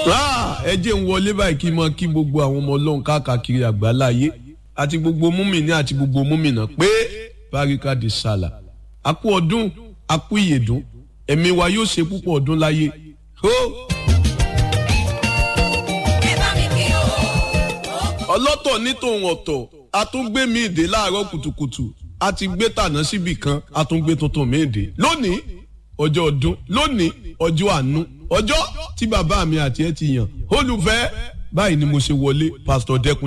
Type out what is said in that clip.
ẹ jẹ́ ń wọlé báyìí kí n mọ kí gbogbo àwọn ọmọ ọlọ́run káàkiri àgbáláyé àti gbogbo múmìnì àti gbogbo múmìnà pé báríkà di sàlà àkú ọdún àkú ìyèdún ẹ̀mí wa yóò ṣe púpọ̀ ọdún láyé. ọlọ́tọ̀ ní tòun ọ̀tọ̀ a tún gbé mi ìdè láàárọ̀ kùtùkùtù a ti gbé tàná síbì kan a tún gbé tuntun mi ìdè lónìí ọjọ́ ọdún lónìí ọjọ́ àánú ọjọ́ tí bàbá mi àti ẹ ti yàn olùfẹ́ báyìí ni mo ṣe wọlé pásítọ̀ dẹ́kun.